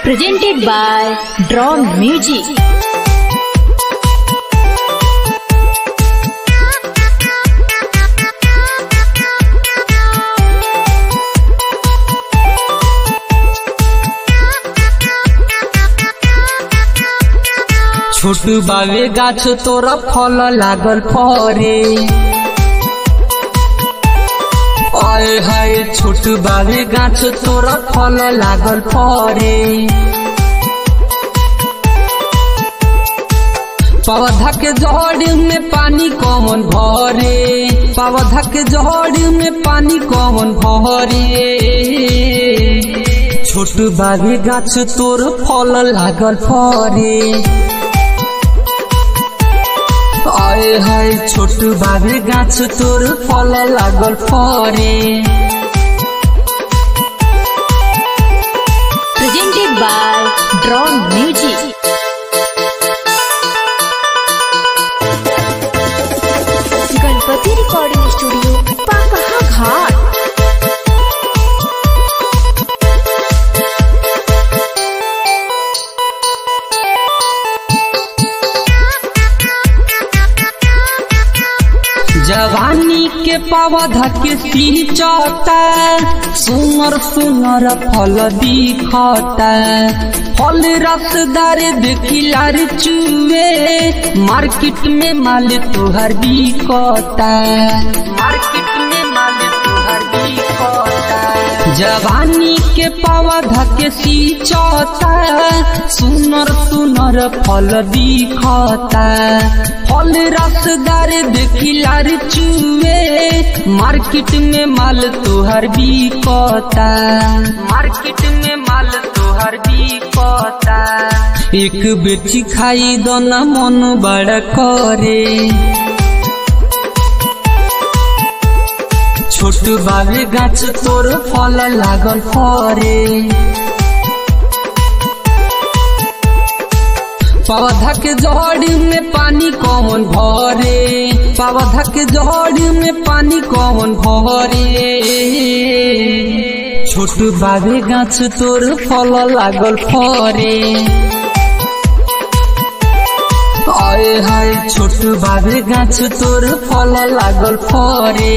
presented by Drawn Music. छोट बावे गाछ तोरा फल लागल फरे आए हाय छोट बावे गाछ तोरा फल लागल फरे पौधा के जड़ में पानी कौन भरे पौधा के जड़ में पानी कौन भरे छोट बावे गाछ तोर फल लागल फरे आए हाय छोट बाबे गाछ तोर फल लागल फरे Presented by Drawn Music. Ganpati recording studio Papaha Ghat जवानी के पौधा के सींचता सुनर सुनर फल दिखता फल रसदार देखिलार चुए मार्केट में माल तोहर बिकता मार्केट में माल तोहर बिकता जवानी के पौधा के सींचता सुनर सुनर फल दिखता फल रसदार देखिलार चुए मार्केट में माल तोहर बिकता मार्केट में माल तोहर बिकता एक बेटी खाई दोना मन बड़ा करे छोट बाबे गाछ तोर फल लागल फरे पौधा के जड़ में पानी कौन भरे पौधा के जड़ में पानी कौन भरे छोट बाबे गाछ तोर फल लागल फरे आए हाय छोट बाबे गाछ तोर फल लागल फरे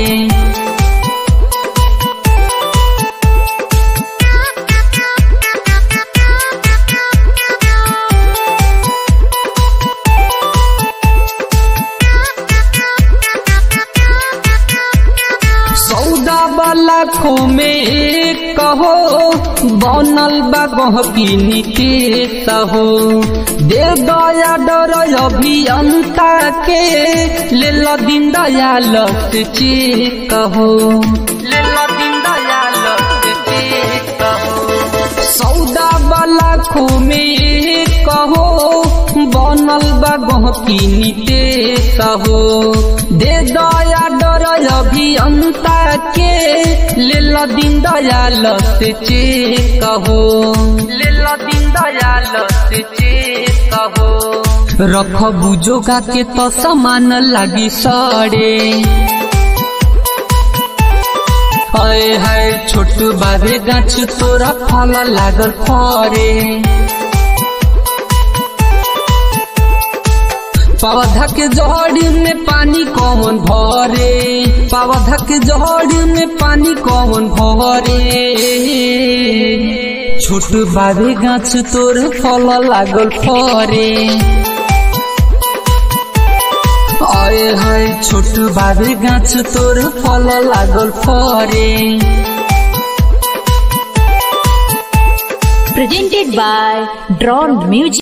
सौदा वाला खो में कहो बनल बा गहकिनी के सहो दे दया डर अभियंता के ले लो दिन दयाल से चे कहो ले लो दिन दयाल से चे कहो सौदा वाला खो में कहो बनल बा गहकिनी के सहो दे दया डर अभियंता के ले लो दिन दयाल से चे कहो ले लो दिन दयाल से चे कहो रख बुझोगा के तो समान लागी सड़े हाय हाय छोट बाबे गाछ तोरा फल लागल फरे पौधा के जड़ में पानी कौन भरे पौधा के जड़ में पानी कौन भरे छोट बाबे गाछ तोर फल लागल फरे आए हाय छोट बाबे गाछ तोर फल लागल फरे Presented by Drawn Music.